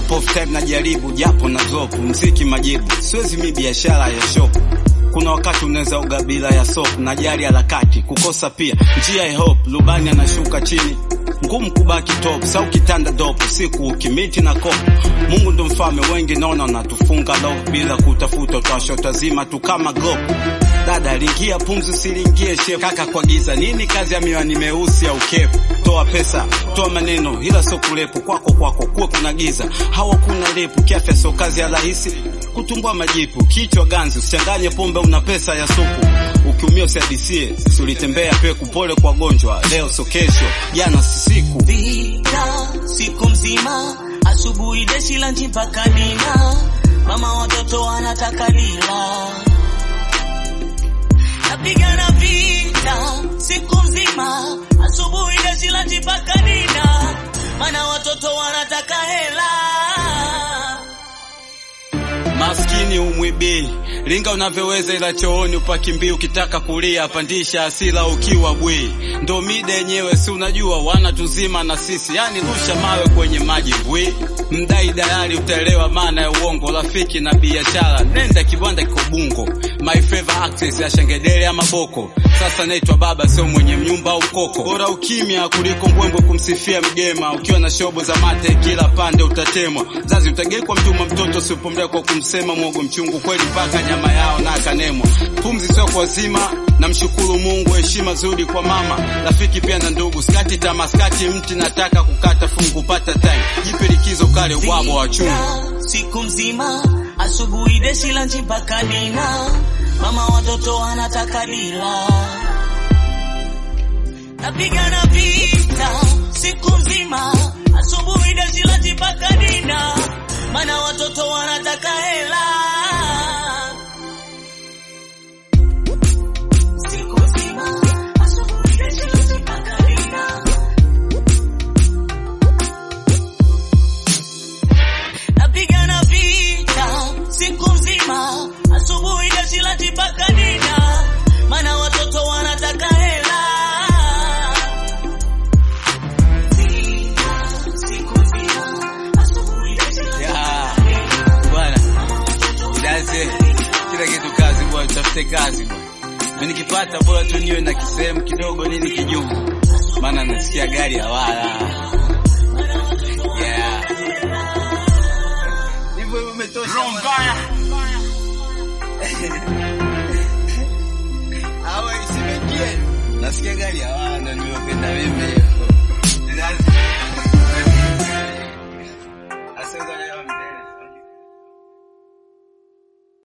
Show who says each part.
Speaker 1: Couple of time najaribu japo na drop mziki majibu, siwezi mi biashara ya shop. Kuna wakati unaweza uga bila ya soap na jari harakati kukosa pia njia ya hope, lubani anashuka chini ngumu kubaki top sau kitanda dopo siku ukimiti na kopo. Mungu ndo mfalme, wengi naona wanatufunga lock bila kutafuta, utawashota zima tu kama glopu. Dada lingia pumzi, silingie shepu. Kaka kwa giza nini kazi ya miwani meusi au kepu? Toa pesa, toa maneno, ila sio kulepu. Kwako kwako kuwe kuna giza, hawa kuna lepu. Kiafya sio kazi ya rahisi, kutumbua majipu. Kichwa ganzi, usichanganye pombe, una pesa ya supu. Ukiumia usiadisie, si ulitembea peku. Pole kwa gonjwa, leo sio kesho, jana si siku.
Speaker 2: Vita siku mzima, asubuhi deshi lanchi mpaka dina, mama watoto wanataka lila. Napigana vita siku mzima, asubuhi deshi lanchi mpaka dina, mana watoto wanataka hela.
Speaker 1: Maskini umwibii linga unavyoweza, ila chooni upakimbii. Ukitaka kulia pandisha asila ukiwa bwi, ndo mida yenyewe, si unajua wana tuzima na sisi, yani rusha mawe kwenye maji bwi. Mdai dalali utaelewa maana ya uongo, rafiki na biashara, nenda kibwanda kiko Bungo. My favorite actress ya Shangedele ama Boko, sasa naitwa baba, sio mwenye nyumba au koko. Bora ukimya kuliko mbwembwe kumsifia mgema, ukiwa na shobo za mate kila pande utatemwa. Zazi utagekwa mtuma mtoto usipomlea kwa kumsema mwogo mchungu kweli mpaka nyama yao na akanemwa. Pumzi sio kwa zima, namshukuru Mungu, heshima zuri kwa mama, rafiki pia na ndugu. Skati tamaskati mti nataka kukata fungu, pata time jipe likizo kale wabo wa chungu.
Speaker 2: Vita siku mzima, asubuhi deshi lanchi mpaka dina, mama watoto wanataka lila. Napigana vita siku mzima, asubuhi deshi lanchi mpaka dina, mana watoto wanataka hela. Siku nzima, asubuhi deshi lanchi mpaka dina. Napigana vita siku nzima, asubuhi deshi lanchi mpaka dina, mana watoto wanataka hela. Vita siku nzima, asubuhi deshi lanchi
Speaker 1: Ya,
Speaker 2: mpaka dina,
Speaker 1: bwana
Speaker 2: mana watoto
Speaker 1: Daze,
Speaker 2: wanataka hela.
Speaker 1: kila kitu kazi bwana, tafute kazi bwana. Mimi nikipata bora tu niwe na kisehemu kidogo nini kijuu, maana nasikia gari hawala. Yeah. Hivyo hivyo umetosha. bwana. Awe isimekie. Nasikia gari hawala ndio nimependa mimi.